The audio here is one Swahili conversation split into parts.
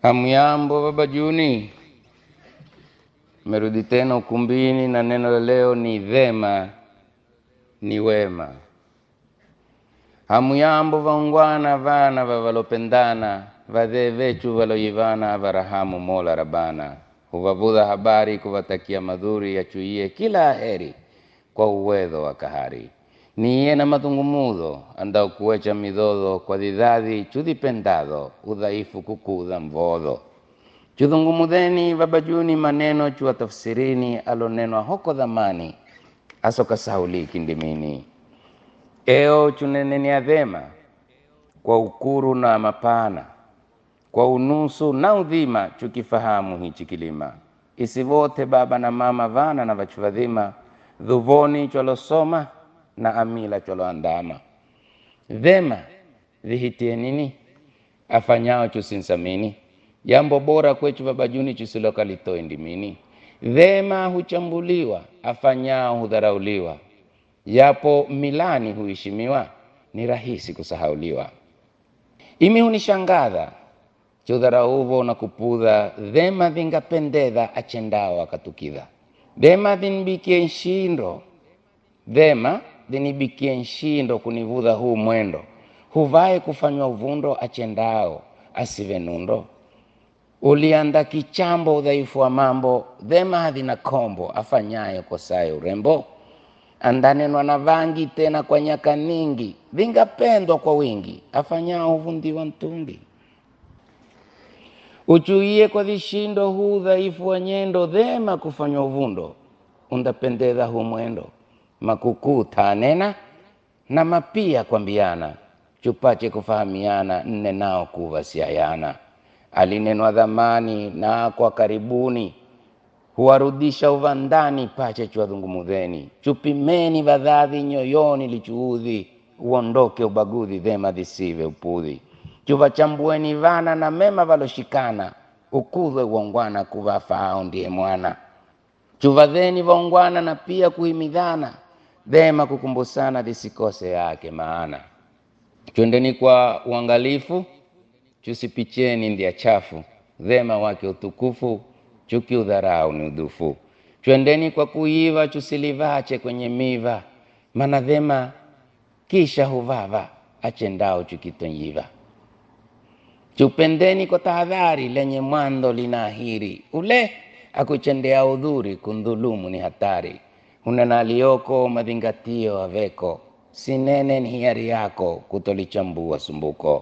Hamyambo baba Juni, merudi tena ukumbini na neno la leo ni vema, ni wema. Hamuyambo vaungwana vana vavalopendana vadhee vechu valoyivana varahamu Mola Rabana, huvavudha habari kuvatakia madhuri yachuiye kila heri kwa uwedho wa kahari niye na madhungumudho andao kuwecha midhodho kwa dhidhadhi chudhipendadho udhaifu kukudha mvodho chudhungumudheni vabajuni maneno chuwatafsirini alonenwa hoko dhamani asokasahuliki ndimini eo chunenenia dhema kwa ukuru na mapana kwa unusu na udhima chukifahamu hichi kilima isivote baba na mama vana na vachu vadhima dhuvoni chwalosoma na amila chwaloandama dhema vihitie nini afanyao chusinsamini jambo bora kwechu babajuni chusilokalitoe ndimini dhema huchambuliwa afanyao hudharauliwa yapo milani huheshimiwa ni rahisi kusahauliwa imi hunishangadha chudharauvo na kupudha dhema dhingapendedha achendao akatukidha dhema dhinbikie nshindo dhema dhinibikie nshindo kunivudha huu mwendo huvae kufanywa uvundo achendao asive nundo ulianda kichambo udhaifu wa mambo dhema hadhina kombo afanyayo kosaye urembo andanenwa na vangi tena kwa nyaka ningi vingapendwa kwa wingi afanyao huvundiwa mtungi uchuie kwa vishindo huu dhaifu wa nyendo dhema kufanywa uvundo undapendeza hu mwendo makukuu tanena na mapia kwambiana chupache kufahamiana nne nao kuvasiayana alinenwa dhamani na kwa karibuni huwarudisha uvandani pache chwadhungumudheni chupimeni vadhadhi nyoyoni lichuudhi uondoke ubagudhi dhema dhisive upudhi chuvachambueni vana na mema valoshikana ukudhwe uongwana kuvafaao ndiye mwana chuvadheni vaungwana na pia kuhimidhana dhema kukumbusana lisikose yake maana twendeni kwa uangalifu chusipicheni ndia chafu dhema wake utukufu chuki udharau ni udhufu twendeni kwa kuiva chusilivache kwenye miva mana dhema kisha huvava achendao chukitonyiva chupendeni kwa tahadhari lenye mwando linaahiri ule akuchendea udhuri kundhulumu ni hatari hunena aliyoko madhingatio aveko sinene ni hiari yako kutolichambua sumbuko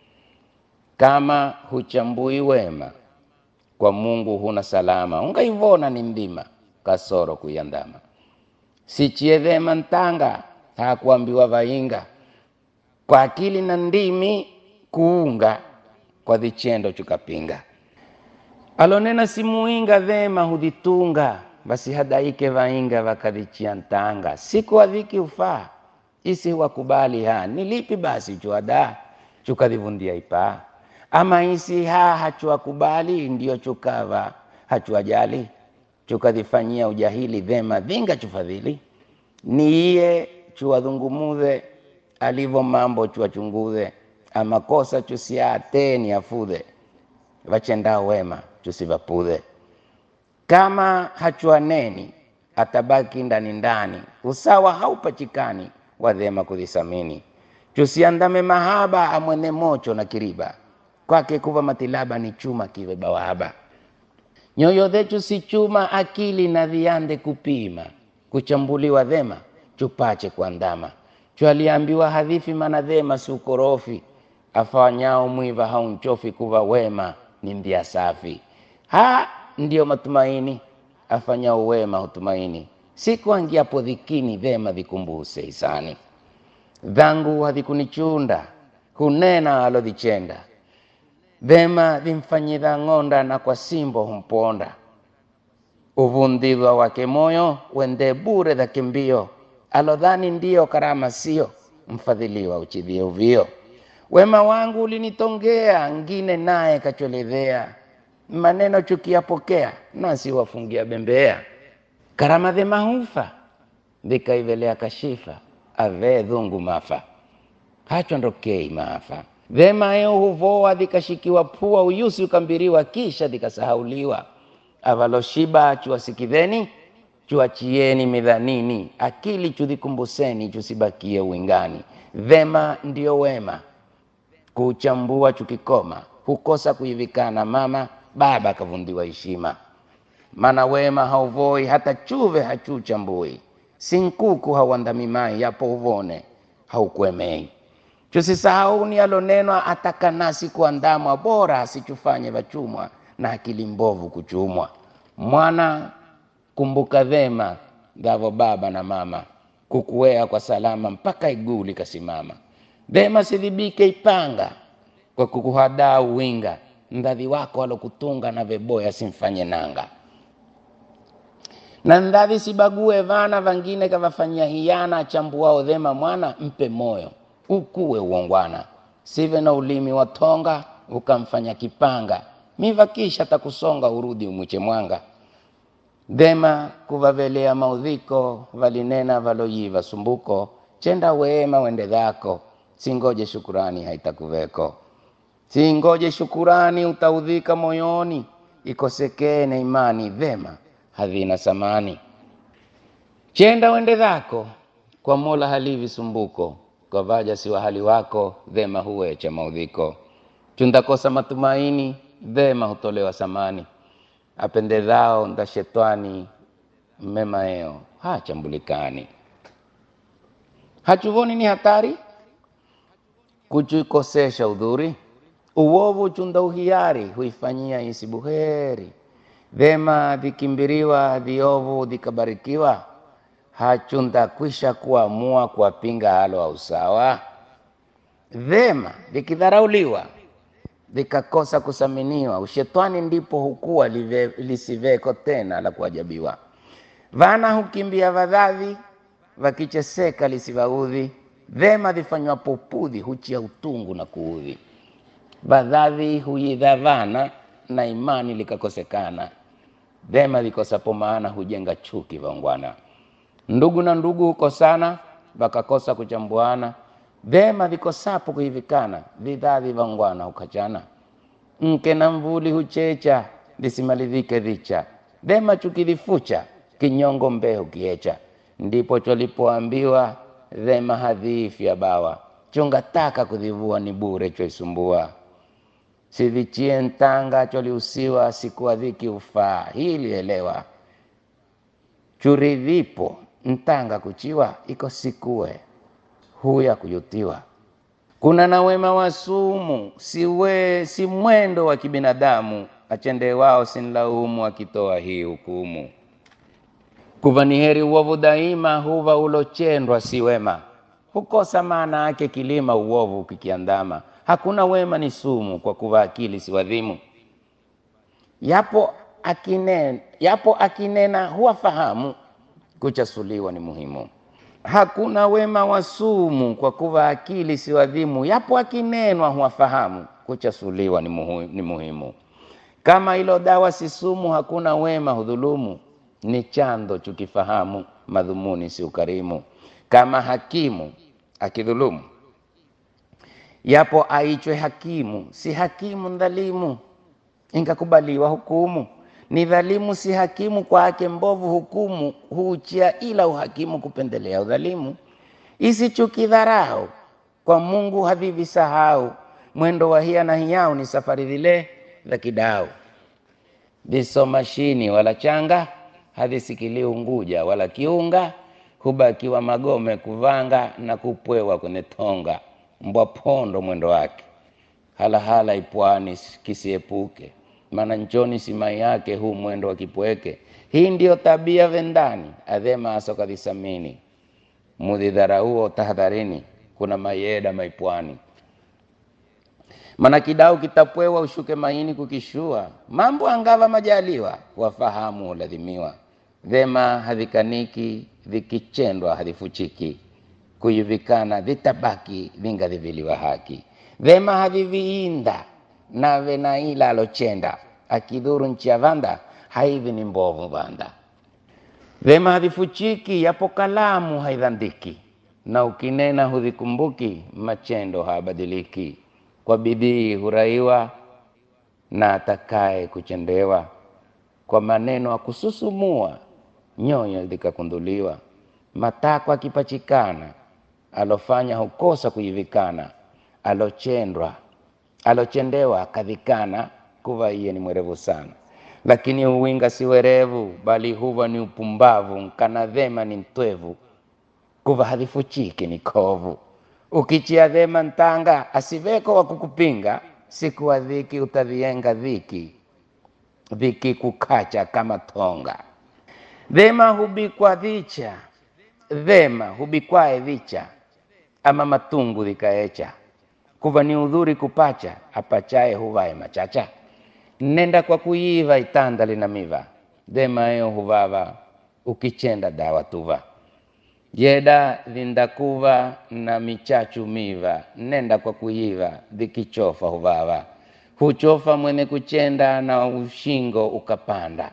kama huchambui wema kwa mungu huna salama ungaivona ni mdima kasoro kuiandama sichie dhema ntanga hakuambiwa vainga kwa akili na ndimi kuunga kwa vichendo chukapinga alonena simuinga dhema hudhitunga basi hadaike vainga vakadhichia ntanga siku adhiki ufaa isi wakubali ha ni lipi basi chuada chukadhivundia ipaa ama isi ha hachuakubali ndio chukava hachuajali chukadhifanyia ujahili dhema dhinga chufadhili niiye chuwadhungumudhe alivo mambo chuwachungudhe amakosa chusiateni afudhe vachendao wema chusivapudhe kama hachuaneni atabaki ndani ndani usawa haupachikani wadhema kudhisamini chusiandame mahaba amwene mocho na kiriba kwake kuva matilaba ni chuma kive bawaba nyoyo dhechu si chuma akili na viande kupima kuchambuliwa dhema chupache kuandama chwaliambiwa hadhifi mana dhema si ukorofi afanyao mwiva haunchofi kuva wema ni ndia safi ha ndiyo matumaini afanyao wema hutumaini siku angiapo dhikini dhema vikumbuse isani dhangu hadhikunichunda hunena alodhichenda dhema dhimfanyidha ng'onda na kwa simbo humponda uvundhidhwa wake moyo wende bure dha kimbio alodhani ndiyo karama sio mfadhiliwa uchidhie uvio wema wangu ulinitongea ngine naye kachweledhea maneno chukiyapokea nasi wafungia bembea karama dhema hufa vikaivelea kashifa avee dhungu mafa hachondokei maafa Vema eo huvoa dhikashikiwa pua, uyusi ukambiriwa, kisha dhikasahauliwa. Avaloshiba chuwasikidheni, chuachieni midhanini, akili chudhikumbuseni, chusibakie uingani. Vema ndio wema, kuuchambua chukikoma, hukosa kuivikana mama, baba akavundiwa heshima. Maana wema hauvoi, hata chuve hachuchambui, sinkuku hauandamimai, yapo uvone haukuemei. Tusisahau ni alonenwa atakanasi kuandamwa, bora asichufanye vachumwa na akili mbovu kuchumwa. Mwana kumbuka vema dhavo baba na mama, kukuwea kwa salama mpaka iguu likasimama. Vema sidhibike ipanga kwa kukuhadaa uwinga, ndadhi wako alokutunga na veboya simfanye nanga na ndadhi sibague vana vangine kavafanyia hiana, chambuao dhema mwana mpe moyo ukuwe uongwana, sive na ulimi wa tonga ukamfanya kipanga, miva kisha takusonga urudi umwiche mwanga. Dhema kuvavelea maudhiko, valinena valoyiva sumbuko, chenda wema wende dhako, singoje shukurani haitakuveko. Singoje shukurani utaudhika moyoni, ikosekene imani, dhema havina samani. Chenda wende dhako, kwa Mola halivi sumbuko, kwa vaja si wahali wako, dhema huwecha maudhiko. Chundakosa matumaini, dhema hutolewa samani. Apendezao nda shetwani, mema eo hachambulikani. Hachuvoni ni hatari kuchikosesha udhuri, uovu chunda uhiari, huifanyia isi buheri. Vema vikimbiriwa, viovu vikabarikiwa, hachunda kwisha kuamua kuwapinga halo au sawa. Vema vikidharauliwa, vikakosa kusaminiwa, ushetwani ndipo hukuwa live, lisiveko tena la kuajabiwa. Vana hukimbia vadhavi, vakicheseka lisivaudhi. Vema vifanywa popudhi, huchia utungu na kuudhi. Vadhavi huidha vana na imani likakosekana. Vema vikosapo maana hujenga chuki vaungwana. Ndugu na ndugu hukosana, vakakosa kuchambuana. Vema vikosapo kuhivikana, vidhavi vaungwana hukachana. Mke na mvuli huchecha, lisimalizike dhicha. Vema chuki vifucha, kinyongo mbee hukiecha. Ndipo chwalipoambiwa dhema hadhiifya bawa, chunga taka kudhivua ni bure chwaisumbua sivichie ntanga chwaliusiwa sikuwa dhiki ufaa hili elewa churidhipo ntanga kuchiwa iko sikue huya kuyutiwa kuna na wema wa sumu siwe si mwendo wa kibinadamu achende wao sinlaumu akitoa hii hukumu kuva ni heri uovu daima huva ulochendwa si wema hukosa maana yake kilima uovu kikiandama hakuna wema ni sumu kwa kuva akili si wadhimu yapo akinena, yapo akinena huwafahamu kuchasuliwa ni muhimu hakuna wema wa sumu kwa kuva akili si wadhimu yapo akinenwa huwafahamu kuchasuliwa ni, muhu, ni muhimu kama ilo dawa si sumu hakuna wema hudhulumu ni chando chukifahamu madhumuni si ukarimu kama hakimu akidhulumu yapo aichwe hakimu si hakimu ndhalimu ingakubaliwa hukumu ni dhalimu si hakimu kwake mbovu hukumu huuchia ila uhakimu kupendelea udhalimu isichuki dharau kwa mungu havivisahau mwendo wa hia na hiyau ni safari vile za kidau visomashini wala changa havisikilii unguja wala kiunga hubakiwa magome kuvanga na kupwewa kwenye tonga mbwa pondo mwendo wake halahala ipwani kisiepuke maana nchoni simai yake huu mwendo wa kipweke hii ndiyo tabia vendani adhema asokadhisamini mudhidharauo tahadharini kuna mayeda maipwani maana kidau kitapwewa ushuke maini kukishua mambo angava majaliwa wafahamu uladhimiwa vema havikaniki vikichendwa havifuchiki kuivikana vitabaki vingadhiviliwa haki vema haviviinda nave na ila alochenda akidhuru nchi ya vanda haivi ni mbovu vanda vema havifuchiki yapo kalamu haidhandiki na ukinena hudhikumbuki machendo habadiliki kwa bidii huraiwa na atakaye kuchendewa kwa maneno akususumua nyoyo zikakunduliwa matako akipachikana alofanya hukosa kuivikana alochendwa alochendewa akadhikana kuva iye ni mwerevu sana lakini uwinga si werevu bali huva ni upumbavu nkana dhema ni mtwevu kuva hadhifuchiki ni kovu ukichia dhema ntanga asiveko wa kukupinga siku wa dhiki utadhienga dhiki dhiki kukacha kama tonga dhema hubikwa dhicha dhema hubikwae dhicha ama matungu dhikaecha kuva ni udhuri kupacha apachaye huvae machacha nenda kwa kuiva itanda lina miva dhema eyo huvava ukichenda dawa tuva jeda dhindakuva na michachu miva nenda kwa kuiva dhikichofa huvava huchofa mwene kuchenda na ushingo ukapanda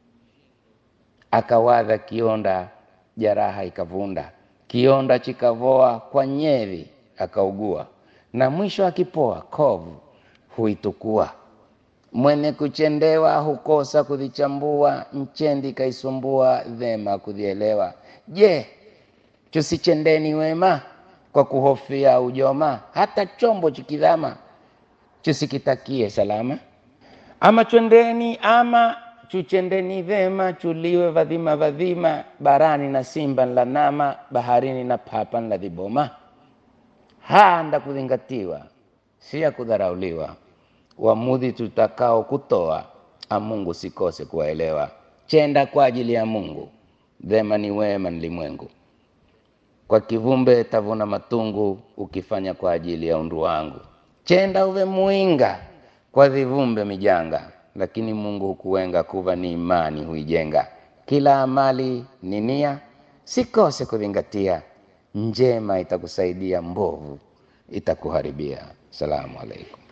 akawadha kionda jaraha ikavunda kionda chikavoa kwa nyevi akaugua na mwisho akipoa kovu huitukua mwene kuchendewa hukosa kudhichambua nchendi kaisumbua dhema kudhielewa je tusichendeni wema kwa kuhofia ujoma hata chombo chikidhama chusikitakie salama ama chwendeni ama chuchendeni vema chuliwe vadhima vadhima barani na simba nlanama baharini na papa nladhiboma handa kudhingatiwa si ya kudharauliwa uamudhi tutakao kutoa amungu sikose kuwaelewa chenda kwa ajili ya mungu dhema ni wema nilimwengu kwa kivumbe tavuna matungu ukifanya kwa ajili ya undu wangu chenda uve muinga kwa dhivumbe mijanga lakini mungu hukuwenga kuva ni imani huijenga kila amali ni nia sikose kuzingatia njema itakusaidia mbovu itakuharibia salamu alaikum